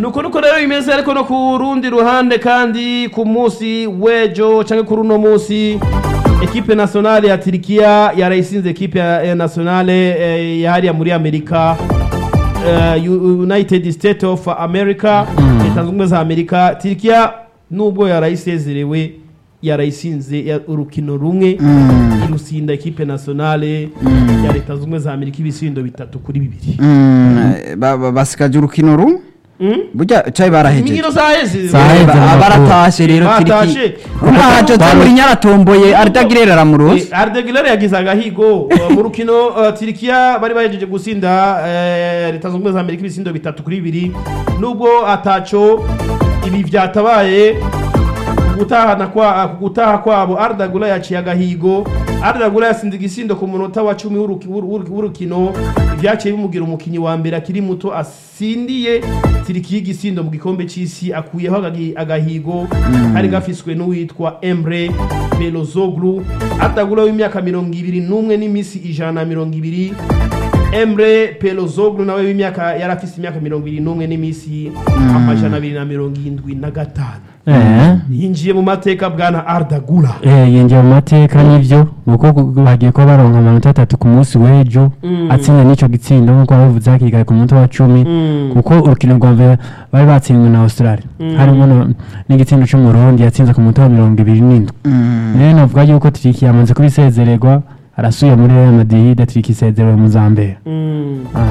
nuko nuko rero bimeze ariko no ku rundi ruhande kandi ku munsi w'ejo cyangwa kuri uno munsi ekipe nationale ya tirikiya yarayisinze ekipe ya ya nationale eh, ya hariya muri amerika eh, U- united state of america leta zunze ubumwe za amerika tirikiya nubwo yarayisezerewe yarayisinze ya- urukino rumwe irusinda ekipe nationale ya leta zunze ubumwe za amerika ibisindo bitatu kuri bibiri Mm, ba- ba- basigaje urukino rumwe Mm? burya cayi barahejeje imikino zaheze Zaheze. Ba- amakuru. baratashe rero Batashe. tiriki urumva jose Bamu- muri nyaratomboye ardagirera aramuroza Ardegilere yagize agahigo uh, mu rukino uh, Tirikiya bari bahejeje gusinda eh, leta zunze ubumwe za Amerika ibisindo bitatu kuri bibiri nubwo ataco ibi vyatabaye gutahana kwa gutaha kwabo Ardagula yaciye agahigo Ardagula yasinze igisindo ku munota wa 10 w'uruki- w'uru- w'uru- w'urukino ivyaciye bimugira umukinyi wa mbere akiri muto asindiye Tirikiya igisindo mu gikombe c'isi akuyeho agagi- agahigo kari gafiswe n'uwitwa Emre Belozoglu Ardagula w'imyaka mirongo ibiri n'umwe n'imisi ijana na mirongo ibiri Emre Pelozoglu nawe w'imyaka yari afise imyaka mirongo ibiri n'umwe n'imisi amajana abiri na mirongo indwi na gatanu Eh, yinjiye mu mateka bwana Ardagula eh, yinjiye mu mateka n'ibyo kuko gu- bagiye kuba baronka amanota atatu ku munsi w'ejo Mm. atsinda n'ico gitsindo nk'uko babivuze hakiri kare ku munota wa cumi Mm. kuko urukino rwa mbere bari batsinzwe na australia Mm. harimo no- n'igitsindo c'umurundi yatsinze ku munota wa mirongo ibiri n'indwi rero navuga yuko tiriki yamaze kubisezererwa arasuye muri real madrid tiriki isezerewe mu zambere Mm. Ah.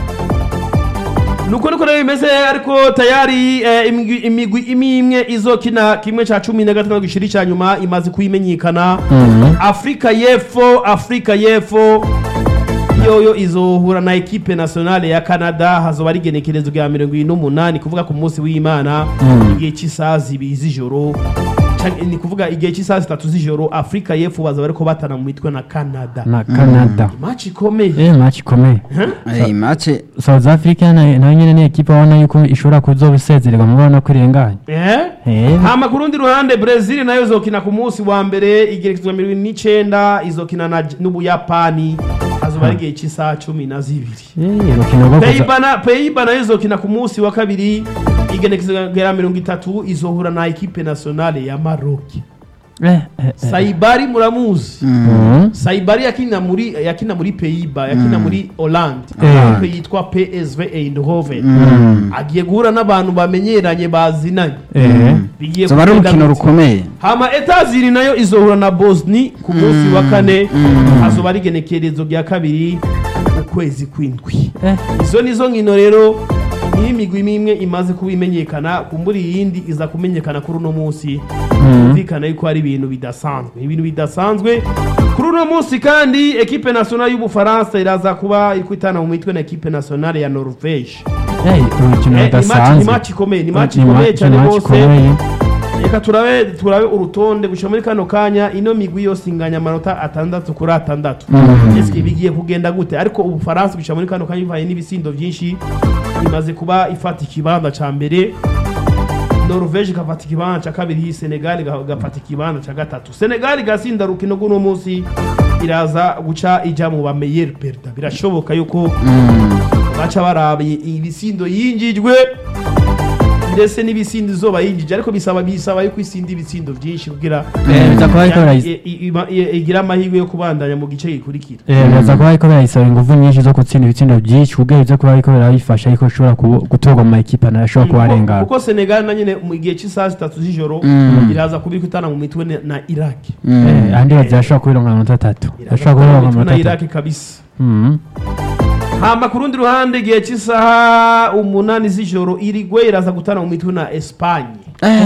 nuko niko rero bimeze ariko tayari eh, imigwi imigwi imwe imwe izokina kimwe ca cumi na gatanu gishiri ca nyuma imaze kuyimenyekana Mhm. afurika y'epfo afurika y'epfo yoyo izohura na ekipe nationale ya canada hazoba ari igenekerezo rya mirongo ibiri n'umunani kuvuga ku munsi w'imana Mm. igihe cy'isaha zibiri z'ijoro Canke ni kuvuga igihe cy'isaha zitatu z'ijoro afurika y'epfo baza bariko batana mu mitwe na canada na canada maci ikomeye eh match ikomeye mace south africa na- nayo nyene ni ekipa ubona yuko ishobora kuzoba isezererwa mubona ko irenganye Eh? Eh. hama ku rundi ruhande brezil nayo izokina ku munsi wa mbere igerekezwa mirongo ine n'icenda izokina na J- n'ubuyapani hazoba ari igihe cy'isaha cumi na zibiri Eh, urukino rwo kuza Peiba na- Peiba nayo izokina ku munsi wa kabiri igenekezwa rya mirongo itatu izohura na ekipe nationale ya maroki eh, eh, eh. saibari muramuzi Mhm. saibari yakina muri yakina muri Peiba yakina muri Hollande Eh. ikipe yitwa PSV Eindhoven agiye guhura n'abantu bamenyeranye bazinanye Eh. bigiye zoba ari kugenda urukino gute? rukomeye hama etaziri nayo izohura na bosni ku munsi wa kane hazoba ari igenekerezo rya kabiri ukwezi kw'indwi Eh. izo nizo nkino rero niyo imigwi imwe imwe imaze kuba imenyekana kumbura iyindi iza kumenyekana kuri uno munsi byumvikana yuko ari ibintu bidasanzwe ibintu bidasanzwe kuri uno munsi kandi ekipe nationale y'ubufaransa iraza kuba iri kwitana mu mitwe na ekipe nationale ya norvege Eh, urukino Eh, ni match- ni rudasanzwe match ikomeye ni Ni match ma- ikomeye ni cyane match rwose ikomeye. reka turabe turabe urutonde gushira muri kano kanya ino migwi yose inganya amanota atandatu kuri atandatu ese bigiye kugenda gute ariko ubufaransa gushira muri kano kanya bivanye n'ibisindo byinshi imaze kuba ifata ikibanza ca mbere norvege igafata ikibanza ca kabiri senegal iga- igafata ikibanza ca gatatu senegal igasinda rukino rw'uno munsi iraza guca ija mu bameyeri perda birashoboka yuko baca baraba ibisindo yinjijwe ndetse n'ibisindo izoba yinjije ariko bisaba bisaba yuko isinda ibitsindo byinshi kugira Eh, biza kuba ariko ya- barayis- i- i- ima- i- igira amahirwe yo kubandanya mu gice gikurikira Eh, biraza kuba ariko birayisaba ingufu nyinshi zo gutsinda ibitsindo byinshi kugira bize kuba ariko birayifasha ariko ishobora kubu- gutorwa mu makipe nayo ashobora kuba Kuko- arengana kuko senegal na nyine mu gihe cy'isaha zitatu z'ijoro iraza kuba iri kwitana mu mitwe na- na iraki Eh, andi bazi ashobora kubironka amanota atatu iraza ashobora kwitana mu kubironka mitwe na amanota atatu iraki kabisa Mhm. hama ku rundi ruhande igihe cy'isaha umunani z'ijoro irigwe iraza gutana mu mitwe na espanye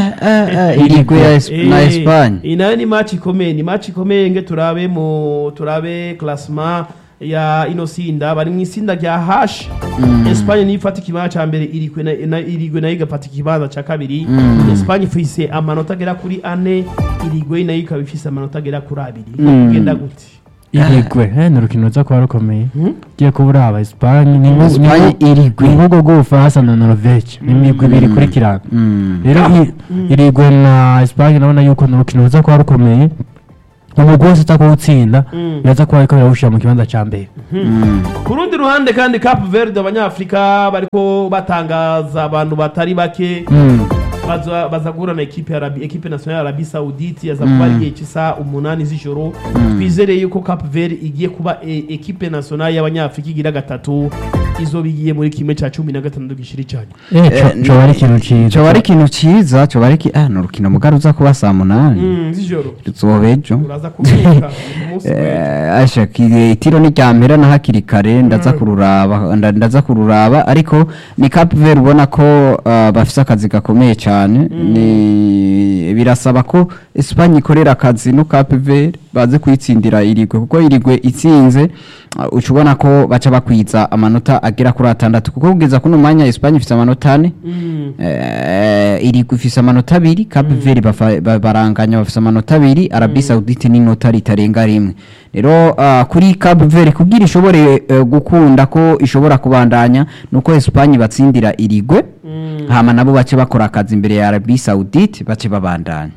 irigwe ya Es- na Eh, Espagne iyi nayo ni match ikomeye ni match ikomeye nge turabe mu turabe classement ya ino sinda bari mu isinda rya hash Espagne niyo ifata ikibanza ca mbere irigwe na, na irigwe nayo igafata ikibanza ca kabiri Espagne ifise amanota agera kuri ane irigwe nayo ikaba ifise amanota agera kuri abiri kugenda gute irigwe eh, ni urukino ruza kuba rukomeye ugiye kuba uraba esipanye ni nko- ni Espagne nko- irigwe. ni nk'ubwo bw'ubufaransa na norvege ni imigwi ibiri ikurikirana Mm. rero i- irigwe na esipanye urabona yuko ni urukino ruza kuba rukomeye umugwi wose uza kuwutsinda Mm. biraza kuba ariko birawushyira mu kibanza cya mbere ku rundi ruhande kandi Cape Verde abanyafurika bariko batangaza abantu batari bake Mm. baza baza guhura na ekipe ya Arabi ekipe nationale ya Arabie Saoudite aza kuba ari igihe cy'isaha umunani z'ijoro twizereye yuko Cape Verde igiye kuba e, ekipe nationale y'abanyafurika igira gatatu izo bigiye muri kimwe cya cumi na gatandatu gishiri cyane Eh, Eh, co- coba ari ikintu ciza coba ari ikintu ciza coba ari iki ah ni urukino mugari uza kuba saa munani Mm, z'ijoro ruzoba ejo uraza kubika ku munsi w'ejo Eh, asha kiri- itiro n'iryamera na hakiri kare ndaza kururaba nda- ndaza kururaba ariko ni Cape Verde ubona ko ah, bafise akazi gakomeye cyane ni birasaba ko Espagne ikorera akazi no Cape Verde baze kuyitsindira irigwe kuko irigwe itsinze ah, uca ubona ko baca bakwiza amanota agera kuri atandatu kuko kugeza kuno mwanya Espagne ifise amanota ane Mm. Eh, irigwa ifise amanota abiri Cape Verde bafa- ba- baranganya bafise amanota abiri Arabie Saoudite n'inota ritarenga rimwe rero ah, kuri Cape Verde kugira ishobore eh, gukunda ko ishobora kubandanya nuko Espagne batsindira irigwe Mm. hama nabo bace bakora akazi imbere ya Arabie Saoudite bace babandanya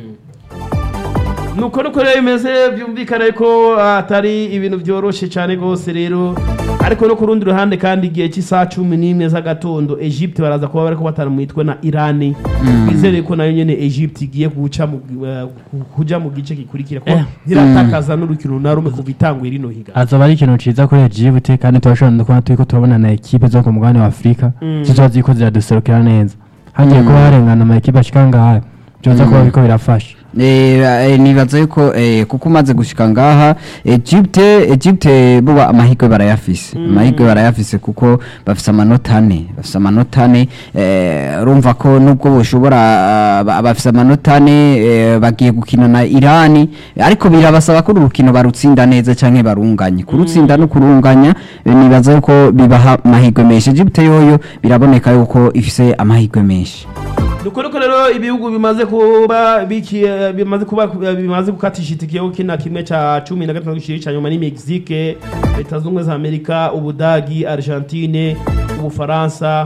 nuko nuko rero bimeze byumvikana ko atari ibintu byoroshye cyane rwose rero ariko no ku rundi ruhande kandi igihe cy'isaha cumi n'imwe z'agatondo egypte baraza kuba bari kubatana mu mitwe na irani twizere ko nayo nyine egypte igiye guca mu eh, ku- kuja mu gice gikurikira ko Eh. ntiratakaza n'urukino na rumwe kuva itanguye rino higa azoba ari ikintu ciza kuri Djibouti kandi turashobora no kuba turiko turabona na ekipe zo ku mugabane wa Afurika Mm. zizoba ziriko ziraduserukira neza hagiye kuba harengana ama ekipe ashika ngaha byoza kuba biriko birafasha Eh, eh, nibaza yuko eh, kuko umaze gushika ngaha Egypte Egypte buba amahirwe barayafise amahirwe barayafise kuko bafise amanota ane bafise amanota ane eh, urumva ko nubwo boshobora ah, ba- bafise amanota ane eh, bagiye gukina na Irani ariko birabasaba ko uru rukino barutsinda neza canke barunganye kurutsinda no kurunganya eh, nibaza yuko bibaha amahirwe menshi Egypte yoyo biraboneka yuko ifise amahirwe menshi nuko nuko rero ibihugu bimaze kuba biki eh, bimaze kuba bimaze gukatisha itike yo kina kimwe ca cumi na gatanu gishiri ca nyuma ni Mexique leta zunze ubumwe za Amerika Ubudagi Argentine Ubufaransa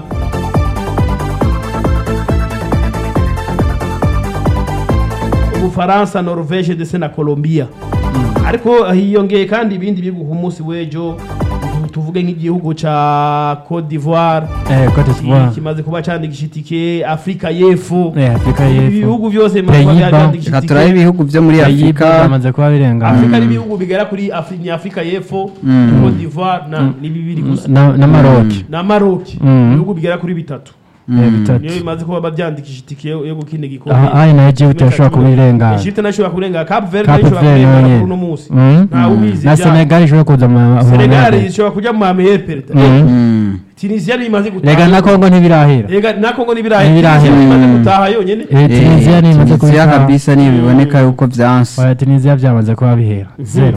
Ubufaransa Norvège ndetse na Colombia ariko hiyongeye kandi ibindi bihugu ku munsi w'ejo tu- tuvuge nk'igihugu ca Cote d'Ivoire eh Cote d'Ivoire kimaze kuba candikisha itike afurika y'epfo eh Afrika y'Epfo ibihugu byose bimaze kuba Pays-Bas. byandikisha reka turabe itike ibihugu vyo muri Pays-Bas Afrika byamaze kuba birengana afurika n'ibihugu bigera kuri Afri- ni afurika y'epfo cote d'ivoire na ni bibiri gusa na na Maroc na maroki Mm. ibihugu bigera kuri bitatu eh bitatu niyo bimaze kuba babyandikisha itike yo yo gukina aha igikombe ari na Djibouti yashobora kuba irengana Egypte nayo ishobora kurenga Cape Verde Cape nayo ishobora Verde kurenga nayo kuri uno munsi Mm. ntawe ubizi na ibyayo. Senegal ishobora kuza mu Senegal mu- ishobora kujya mu mameye perezida Mm. Mm. Tunisia niyo imaze rega na Congo ntibirahera Ega na Kongo n'ibirayi N'ibirayi. Tunisia imaze Mm. gutaha yonyene eh Tunisia Eh, nimaze Tunisia kuba kabisa niyo biboneka yuko vyanse oya Tunisia byamaze kuba bihera zero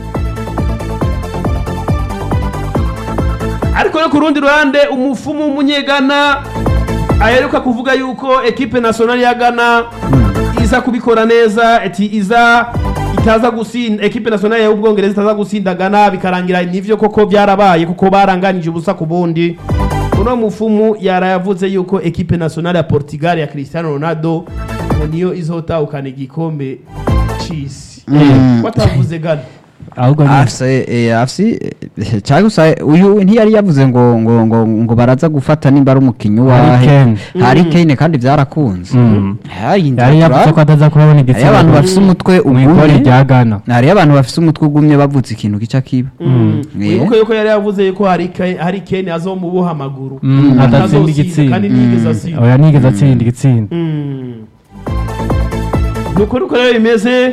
ariko no ku rundi ruhande umufumu w'umunyegana aheruka kuvuga yuko ekipe nationale ya Ghana iza kubikora neza eti iza itaza gusinda ekipe nationale y'ubwongereza itaza gusinda Ghana bikarangira nivyo koko byarabaye kuko baranganije ubusa ku bundi uno mufumu yarayavuze yuko ekipe nationale ya Portugal ya Cristiano Ronaldo ngo niyo izotahukana igikombe c'isi Mm. watavuze Ghana ahubwo ni afise eh, afise eh, cyangwa gusa uyu ntiyari yavuze ngo ngo ngo ngo baraza gufata nimba ari umukinyi Harry wahe Kane. Harry Kane kandi byarakunze Mm. hari yari yavuze ko ataza kubabona hari igitsina abantu bafise umutwe mu igori ugumye rya Ghana hari abantu bafise umutwe ugumye bavutse ikintu gica kiba Mm. Yeah. wibuke yuko yari yavuze yuko hari Kane- hari Kane azomuboha amaguru Mm, adatsinda Atazosinda, igitsinda. kandi ntiyigeze asinda oya nigeze atsinda igitsinda Mm. nuko nuko rero bimeze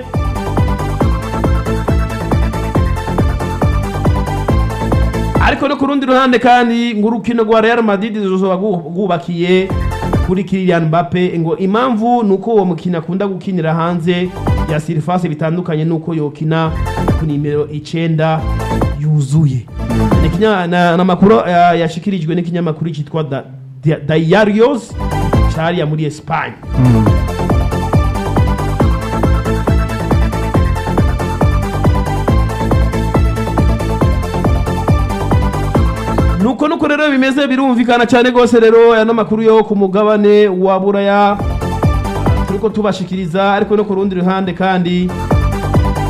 ariko no ku rundi ruhande kandi ngo urukino rwa Real Madrid ruzoba rwu- rwubakiye kuri Kylian Mbappe ngo impamvu nuko uwo mukino akunda gukinira hanze ya surface bitandukanye nuko yokina ku nimero icenda yuzuye ni kinya- na- n'amakuru eh, yashikirijwe n'ikinyamakuru cyitwa Da- Da- Diarios cariya muri Espagne nuko nuko rero bimeze birumvikana cyane rwose rero aya n'amakuru yo ku mugabane wa buraya turiko tubashikiriza ariko no ku rundi ruhande kandi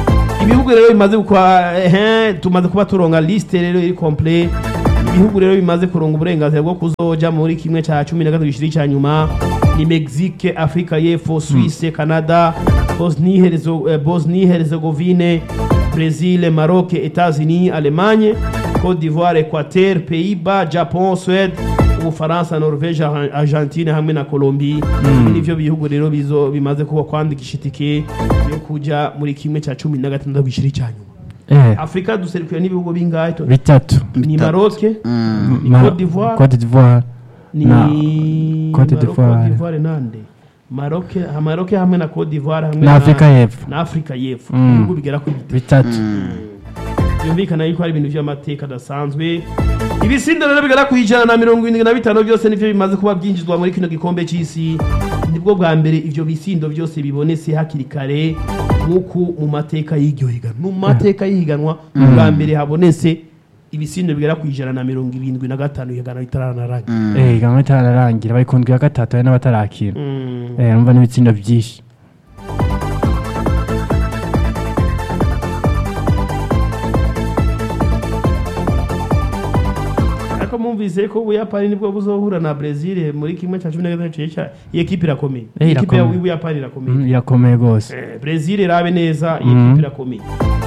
ibihugu rero bimaze kwa ehe tumaze kuba turonga liste rero iri complete ibihugu rero bimaze kuronga uburenganzira bwo kuzoja muri kimwe cya cumi na gatatu gishiri cya nyuma ni Mexique Afrika y'Epfo Suisse Canada Bosnie Herzo- eh, Bosnie Herzegovine Brésil Maroc États-Unis Allemagne Côte d'Ivoire Équateur Pays-Bas Japon Suède Ubufaransa Norvège Argen- Argentine hamwe na Colombie ibi nivyo bihugu rero bizo bimaze kuba kwandikisha itike yo kuja muri kimwe cya cumi na gatandatu gishiri cya nyuma eh Afrika duserukiwe n'ibihugu bingahe to- bitatu ni Maroc ni Mar- Côte d'Ivoire Côte d'Ivoire ni na Côte Maroc, d'Ivoire. Côte d'Ivoire nande Maroc ha- Maroc hamwe na Côte d'Ivoire hamwe na Afrika y'Epfo na Afrika y'Epfo Mm. ibihugu bigera kuri bitatu bitatu byumvikana yuko hari ibintu by'amateka adasanzwe ibisindo rero bigera ku ijana na mirongo irindwi na bitanu byose nivyo bimaze kuba byinjizwa muri kino gikombe c'isi nibwo bwa mbere ivyo bisindo byose bibonetse hakiri kare nk'uku mu mateka y'iryo higanwa mu mateka y'ihiganwa bwa mbere habonetse ibisindo bigera ku ijana na mirongo irindwi na gatanu ihiganwa ritaranarangira eh gamwe tararangira bari kundwi ya gatatu hari n'abatarakina Mm. eh numva n'ibitsindo byinshi ariko mwumvise ko ubuyapani nibwo buzohura na brezil muri kimwe cya cumi na gatatu cya iyi ekipi irakomeye Eh, iyi ekipi irakomeye. y'ubuyapani irakomeye Mm, irakomeye rwose Eh, brezil irabe neza iyi Mhm. ekipi irakomeye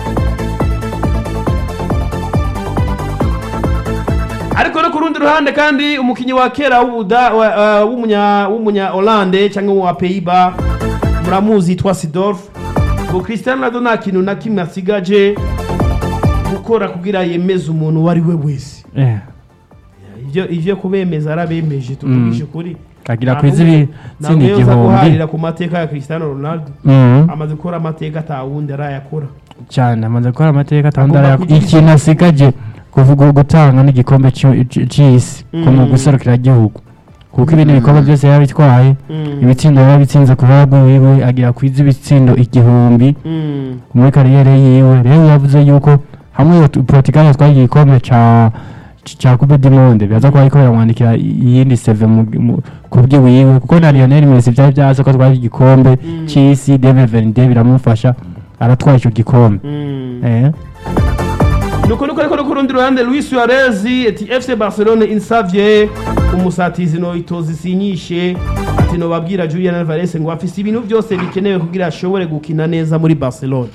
ariko no ku rundi ruhande kandi umukinnyi wa kera w'ubuda wa- wa- w'umunya w'umunya Hollande cyangwa wa Pays-Bas muramuzi yitwa Sidorf ngo Cristiano Ronaldo nta kintu na kimwe asigaje gukora kugira yemeze umuntu uwo ari we wese eh ivyo ivyo kubemeza arabemeje tuvugishe ukuri kagira Nta kwiza n'umwe- ibitsinda ntabwo yoza igihumbi guharira ku mateka ya Cristiano Ronaldo Mhm. amaze gukora amateka atawundi arayakora cyane amaze gukora amateka Agomba atandara kugira ikintu asigaje kuvuga gutanga n'igikombe c'u- c- c'isi ko mu Mm. guserukira igihugu kuko ibindi bikorwa byose yaba bitwaye Mm. ibitsindo yaba bitsinze ku ruhande rwiwe agira kwiza ibitsindo igihumbi Mm. muri kariyeri yiwe rero yavuze yuko hamwe iyo tu- Portugal yatwaye igikombe ca c- ca Coupe du Monde biraza kuba ariko biramwandikira iyindi seve mu- mu- ku bwiwiwe kuko na Lionel Messi vyari vyaza ko atwara igikombe Mm. c'isi 2022 biramufasha aratwara ico gikombe Mm. eh nuko nuko ariko no ku rundi ruhande Luis Suarez ati FC Barcelone insavye umusatizi no itozi sinyishe ati no babwira Julian Alvarez ngo afise ibintu byose bikenewe kugira ashobore gukina neza muri Barcelone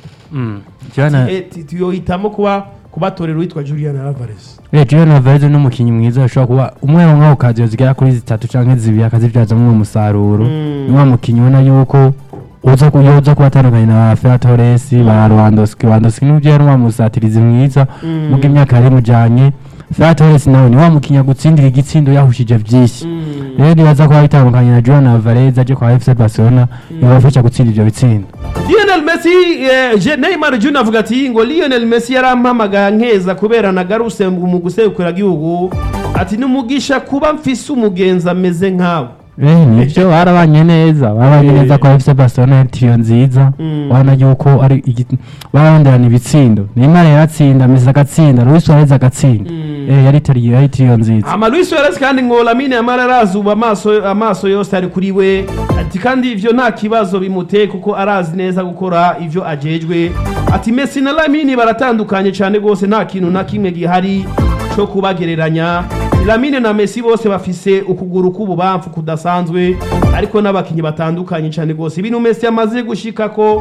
Julian Eh, ti- tuyohitamo kuba kubatorera uwitwa Julian Alvarez Eh, Julian Alvarez ni umukinnyi mwiza ashobora kuba umwe mu mwaka kaziyo zigera kuri zitatu canke zibiri akazivyazamwo umusaruro Mm. ni wa mukinnyi ubona yuko uza ku yoza kuba atandukanye na ba Ferran Torres ba Lewandowski Lewandowski n'ubyo yari wa musatirizi mwiza Mm. muga imyaka yari mujanye Ferran Torres nawe ni wa mukinnyi agutsindira igitsindo yahushije vyinshi rero nibaza kuba bitandukanye na Julian Alvarez aje kwa FC Barcelona ibafasha gutsinda ivyo bitsindo Lionel Messi eh, Je- Neymar Junior avuga ati ngo Lionel Messi yarampamagara nkeza kubera nagaruse mu gusekura gihugu ati numugisha kuba mfise umugenzi ameze nkawe Eh, nivyo barabanye neza barabanye Eh. neza kwa FC Barcelona yari trio nziza Mm. ubona yuko ari igi- baronderana ibitsindo Neymar yaratsinda Messi agatsinda Luis Suarez agatsinda Mm. eh yari trio yari trio nziza ama Luis Suarez kandi ngo Lamine Yamal arazuba amaso amaso yose ari kuri we ati kandi ivyo nta kibazo bimuteye kuko arazi neza gukora ivyo ajejwe ati Messi na Lamine baratandukanye cyane gose nta kintu na kimwe gihari cyo kubagereranya Lamine na Messi bose bafise ukuguru k'ububamfu kudasanzwe ariko n'abakinyi batandukanye cyane gose ibintu Messi yamaze gushika ko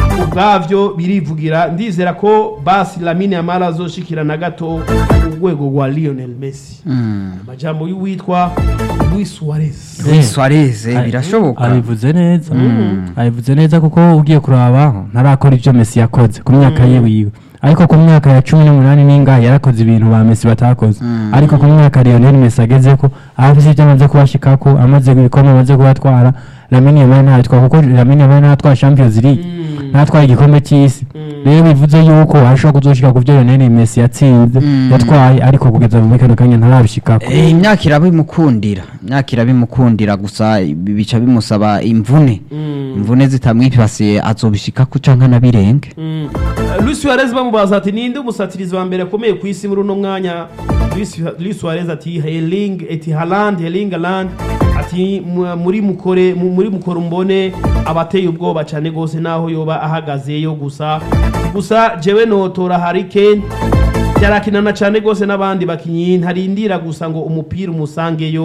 ubwavyo birivugira ndizera ko basi Lamine Yamal azoshikira na gato urwego rwa Lionel Messi amajambo y'uwitwa Luis Suarez Luis Suarez eh, Ari- birashoboka abivuze neza abivuze neza kuko ugiye kuraba ntarakora ibyo Messi yakoze ku myaka ye wiwe ariko ku myaka ya cumi n'umunani n'ingahe yarakoze ibintu ba Messi batakoze ariko ku myaka Lionel Messi ageze ko afise ibyo amaze kubashikako amaze ibikombe amaze kubatwara Lamine Yamal ntatwara kuko Lamine Yamal ntatwara Champions League ntatwara igikombe cy'isi rero bivuze yuko ashobora kuzoshika ku byo Lionel Messi yatsinze Mm. yatwaye ariko kugeza muri kano kanya ntarabishikako Eh, imyaka irabimukundira imyaka irabimukundira gusa ibi bica bimusaba imvune imvune zitamwipasiye azobishikako canke anabirenge Mm. Luis Suarez bamubaza ati ninde umusatirizi wa mbere akomeye ku isi muri uno mwanya Luis Luis Suarez ati Erling ati Haaland Erling Haaland ati mu- muri mukore mu- muri mukoro mbone abateye ubwoba cyane gose naho yoba ahagazeyo gusa gusa jewe notora Harry Kane yarakinana cyane rwose n'abandi bakinyi ntarindira gusa ngo umupira umusangeyo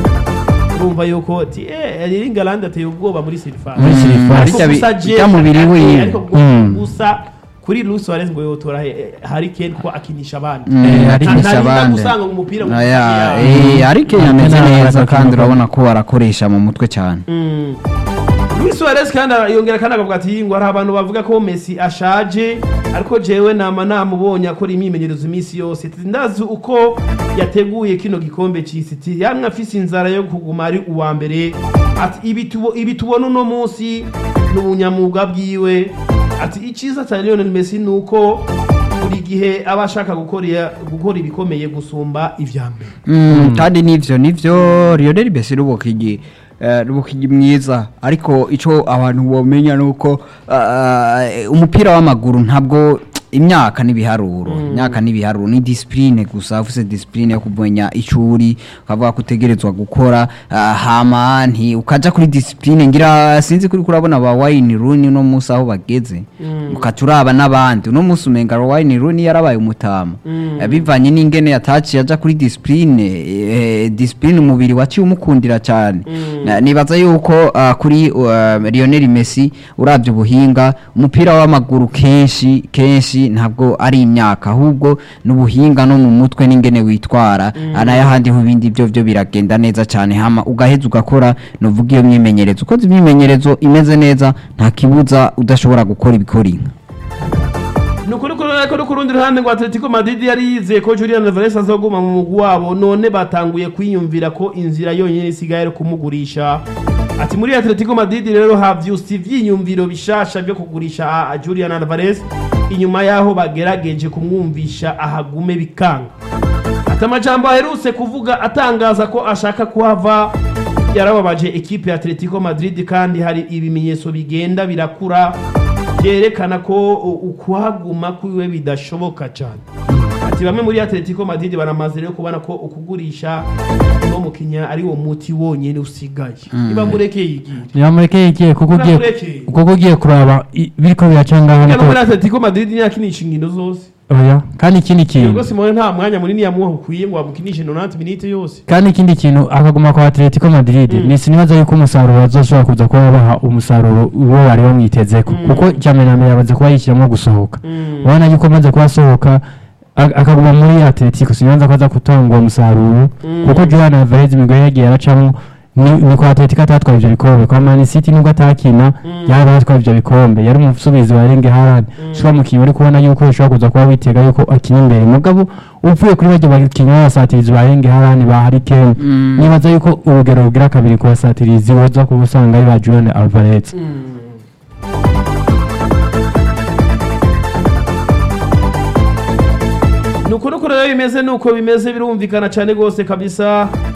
urumva yuko ati eh England ateye ubwoba muri Silfan Muri Silfan. Ariko Ariko gusa bi- je- bijya mu biri ariko- wiwe. ariko Mm. gusa kuri Luis Suarez ngo yotora eh, Harry Kane ko akinisha abandi Mm, Eh, akinisha ntarinda abandi gusanga umupira mu Aya, kibuga. eh, ariko Mm. yameze Mm. neza Mm. kandi urabona ko arakoresha mu mutwe cyane Mm. Luis Suarez kandi yongera kandi akavuga ati ngo hari abantu bavuga ko Messi ashaje ariko jewe nama namubonye akora imyimenyerezo iminsi yose Ati, ndazi uko yateguye kino gikombe c'isi Ati, yamwe afise inzara yo kuguma ari uwa mbere ati ibi tubo- ibi tubona uno munsi ni ubunyamwuga bwiwe ati icyiza cya Lionel Messi ni uko buri gihe aba ashaka gukora gukora ibikomeye gusumba ivya mbere Mm, kandi nivyo nivyo Lionel Messi rubukigi eh, rubukigi mwiza ariko ico abantu bomenya nuko uh, umupira w'amaguru ntabwo imyaka n'ibiharuro imyaka n'ibiharuro ni discipline gusa ufise discipline yo kumenya icuri ukavuga ko utegerezwa gukora ah, hama nti ukaja kuri discipline ngira sinzi kuri kurabona ba Wayne Rooney no musi aho bageze ukaca uraba n'abandi uno musi umenga Wayne Rooney yarabaye umutama Eh, bivanye n'ingene yataciye aja kuri discipline eh, discipline umubiri waciye umukundira cyane Na- nibaza yuko ah, kuri uh, Lionel Messi uravye ubuhinga umupira w'amaguru kenshi kenshi ntabwo ari imyaka ahubwo n'ubuhinga no mu mutwe n'ingene witwara anayahandi ho ibindi byo byo biragenda neza cyane hama ugaheza ugakora novuga iyo myimenyerezo ukoze imyimenyerezo imeze neza nta kibuza udashobora gukora ibikora inka ni ukuri ko ariko no ku rundi ruhande ngo atletico madrid yari yizeye ko julian alvarez azoguma mu mugwi wabo none batanguye kwiyumvira ko inzira yonyine isigaye ari kumugurisha ati muri atletico madrid rero havyusa ivyiyumviro bishasha byo kugurisha a- a julian alvarez inyuma y'aho bagerageje kumwumvisha ahagume bikanga ati amajambo aherutse kuvuga atangaza ko ashaka kuhava yarababaje ekipe ya atletico madrid kandi hari ibimenyetso bigenda birakura byerekana ko u- ukuhaguma kwiwe bidashoboka cyane ati bamwe muri atletico madrid baramaze rero kubona ko ukugurisha uno mukinya ari wo muti wonyine usigaye niba murekeye igihe ntibamurekeye igiye kuko ugiye Ntibamurekeye. kuko ugiye kuraba i- biriko biraca ngaho no niko muri atletico madrid ntiyakinisha inkino zose oya kandi ikindi kintu ubwo simone nta mwanya munini yamuha ukwiye ngo amukinishe 90 minute yose kandi ikindi kintu akaguma kwa Atletico Madrid Mm. ni sinibaza yuko umusaruro bazoshobora kuza kuba baha umusaruro uwo bari bamwitezeko Mm. kuko cyamenyame yabaze kuba yishyiramo gusohoka Mm. ubona yuko amaze kuba asohoka a- akaguma muri Atletico sinibaza ko aza gutanga uwo musaruro Mm. kuko Julian Alvarez imigoye yagiye aracamo ni ni kwa Atletico atatwaye ivyo bikombe kwa Man City nubwo atakina Mm. yari atwaye ivyo bikombe yari umusubizi wa Erling Haaland Mm. shobora mukinnyi uri kubona yuko ushobora kuza kuba witega yuko akina imbere mugabo uvuye kuri bajya bakinnyi b'abasatirizi ba Erling Haaland ba Harry Kane Mm. nibaza yuko urugero rugira kabiri ku basatirizi woza kuba usanga ari ba Julian Alvarez Mm. nuko nuko rero bimeze nuko bimeze birumvikana cyane rwose kabisa